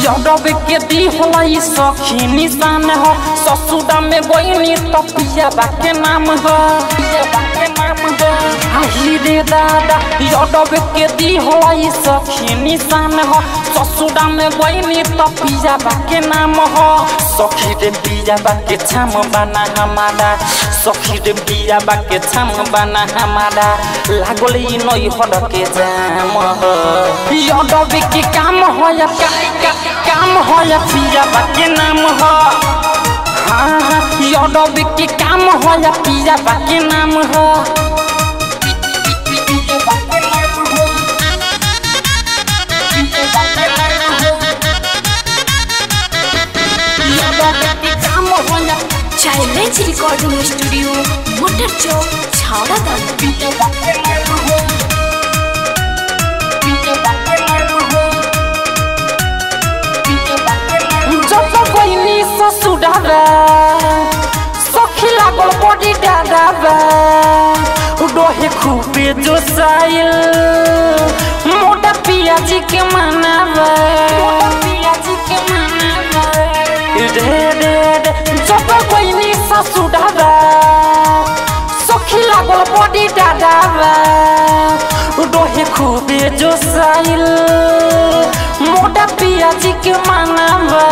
यादव के दी होला ई सखी निशान हो ससुरा में गईनी तो पिया के नाम हो पिया के नाम हो आही रे दादा यादव के दी होला ई सखी निशान हो ससुरा में गईनी तो पिया के नाम हो सखी रे पिया के छाम बना हमारा सखी रे पिया के छाम बना हमारा लागल ई नई हर के जाम हो यादव के काम हो या का, का, काम हो या पिया के नाम हो हाँ हाँ यादव के काम हो या पिया के नाम हो यादव के काम हो या चैलेंज रिकॉर्डिंग स्टूडियो मोटर चौक छावड़ा दाना जब गईनी ससुराबा सखी लागल बड़ी डाडाबा डोहे खूबे जोसाइल मोटा पियाजी के मनाबा पियाजी के मनाबा रे रे रे जब गईनी ससुराबा सखी लागल बड़ी डाडाबा डोहे खूबे जोसाइल मोटा पियाजी के मनाबा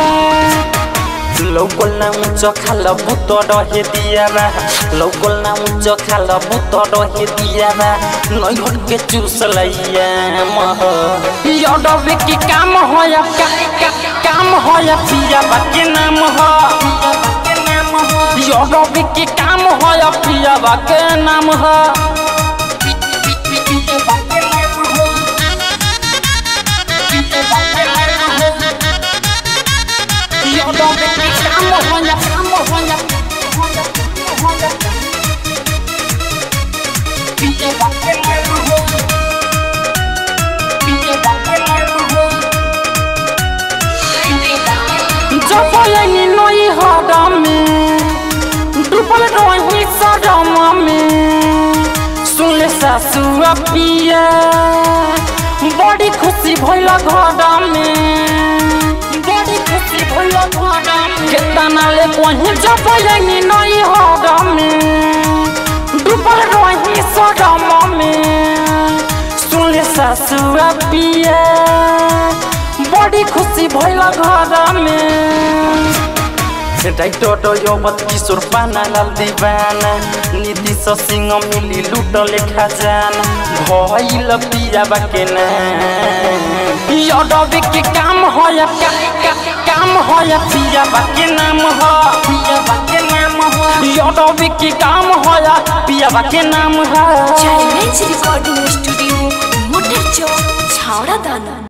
लौकल ना उच्च खाल भूत रहे दियाबा लौकल ना उच्च खाल भूत रहे दियाबा नैहर के चूस लैया मह यादव के काम हो या का, का, काम हो या पियाबा के नाम हो यादव के काम हो या पियाबा के नाम हो यादव के काम हो या काम हो या पियाबा के नाम हो पियाबा के नाम हो जब यही नई हरम में डूबल रही सदम में सुनले सासु पिया बड़ी खुशी भइल घर में बड़ी खुशी भइल घर में केतना ले कहीं जब यही नई हरम में डूबल रही सदम में सुनले सासु पिया बड़ी खुशी भइल घर में डाइटर यौवत किशोर पाना लाल दीवाना नीतीश सिंह मिली लूटले खजाना भइल पिया के यादव के काम हो या का, का, काम हो या पिया के नाम हो पिया के नाम हो यादव के काम हो या पिया के नाम हो चैलेंज रिकॉर्डिंग स्टूडियो मोटर चौक छावड़ा दाना